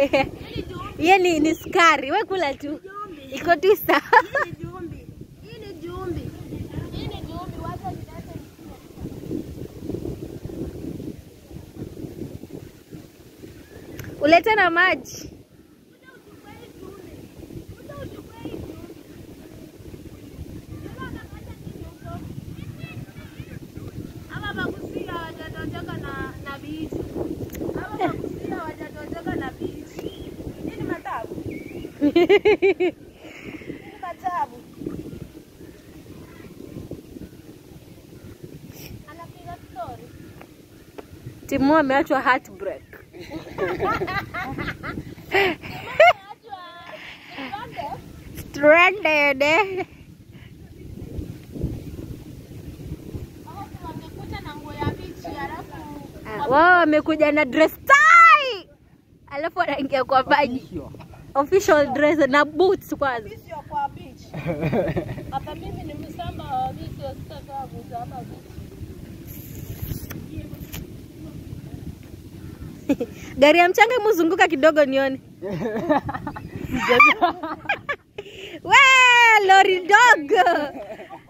Hiyo ni, ni sukari, we kula tu, iko tu sawa. Hii ni jumbi. Hii ni jumbi. Hii ni jumbi. Wacha nilete Ulete na maji. Ama bakusia hawajatotoka na na bichi. Ama bakusia hawajatotoka na bichi. Hii ni matabu. Hii ni matabu. Anapiga story. Timu ameachwa heartbreak. Stranded. eh. Wamekuja na nguo ya bichi alafu Ah, Wao wamekuja na dress tie, alafu wanaingia kwa maji, official dress na boots kwanza. sio kwa bichi. Hapa mimi ni msamba wa bichi, sitatoa kuzama bichi. Gari ya mchanga muzunguka kidogo nione. We, lori dogo.